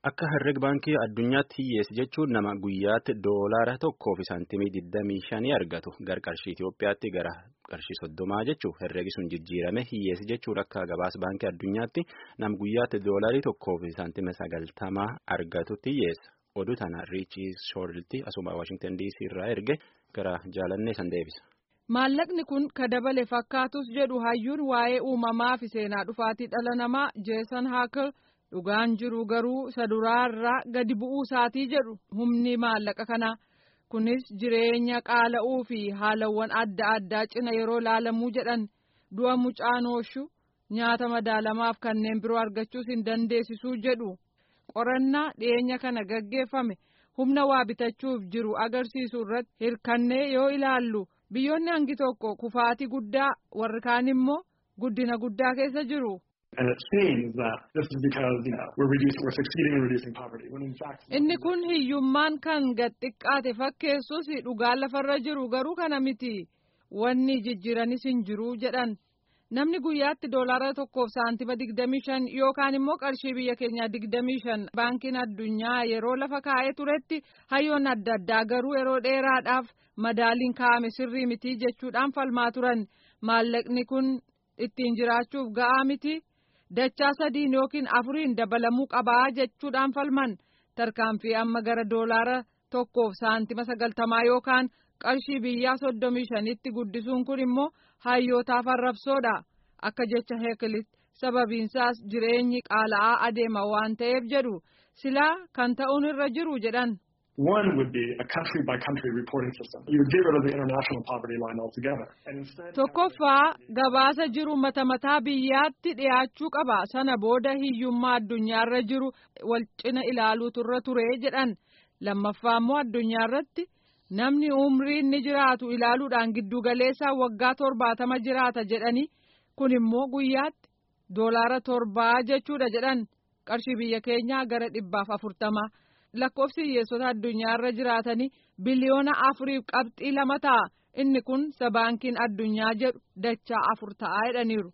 Akka herreg baankii addunyaatti hiyyeessi jechuun nama guyyaatti doolaara tokkoo fi saantimii 25 argatu gara qarshii Itoophiyaatti gara qarshii soddomaa jechuun herregi sun jijjiirame hiyyeessi jechuun akka gabaas baankii addunyaatti nam guyyaatti doolaarii tokkoo fi saantima sagaltamaa argatutti hiyyeessa. Oduu tana riichii shoorlitti asuma Waashingtan DC irraa erge gara jaalannee san deebisa. Maallaqni kun ka dabale fakkaatus jedhu hayyuun waa'ee uumamaa fi seenaa dhufaatii dhala namaa Jeesan Haakal. dhugaan jiru garuu isa duraarraa gadi bu'uu isaatii jedhu humni maallaqa kanaa kunis jireenya qaala'uu fi haalawwan adda addaa cina yeroo laalamuu jedhan du'a mucaanooshu nyaata madaalamaaf kanneen biroo argachuus hin dandeessisuu jedhu qorannaa dhiyeenya kana gaggeeffame humna waa bitachuuf jiru agarsiisu irratti hirkannee yoo ilaallu biyyoonni hangi tokko kufaatii guddaa warri kaan immoo guddina guddaa keessa jiru. And it seems that this is because, you know, we're reducing, we're succeeding in reducing poverty. When in fact, Inni kun hiyyummaan kan gad xiqqaate fakkeessus dhugaan lafarra jiru garuu kana miti. Wanni jijjiiranis hin jiru jedhan. Namni guyyaatti doolaara tokkoof saantima digdamii shan yookaan immoo qarshii biyya keenyaa digdamii shan baankiin addunyaa yeroo lafa kaa'ee turetti hayyoon adda addaa garuu yeroo dheeraadhaaf madaaliin kaa'ame sirrii miti jechuudhaan falmaa turan. Maallaqni kun ittiin jiraachuuf ga'aa miti. dachaa sadiin yookiin afuriin dabalamuu qabaa jechuudhaan falman tarkaanfii amma gara doolaara tokkoof saantima sagaltamaa yookaan qarshii biyyaa soddomii shanitti guddisuun kun immoo hayyootaaf arrabsoodha akka jecha heekilitti sababiinsaas jireenyi qaala'aa adeema waan ta'eef jedhu silaa kan ta'uun irra jiru jedhan. One would be a country by country reporting system. You would get rid of the international poverty line altogether. And instead Tokkoffaa gabaasa jiru mata mataa biyyaatti dhiyaachuu qaba. Sana booda hiyyummaa addunyaarra jiru wal cina ilaaluutu irra ture jedhan. Lammaffaa immoo addunyaarratti namni umriin ni jiraatu ilaaluudhaan giddugaleessaa waggaa torbaatama jiraata jedhani. Kun immoo guyyaatti doolaara torbaa jechuudha jedhan. Qarshii biyya keenyaa gara dhibbaaf afurtama. lakkoofsi hiyyeessota addunyaarra jiraatanii biliyoona afuriif qabxii lama ta'a inni kun sabaankiin addunyaa jedhu dachaa afur ta'a jedhaniiru.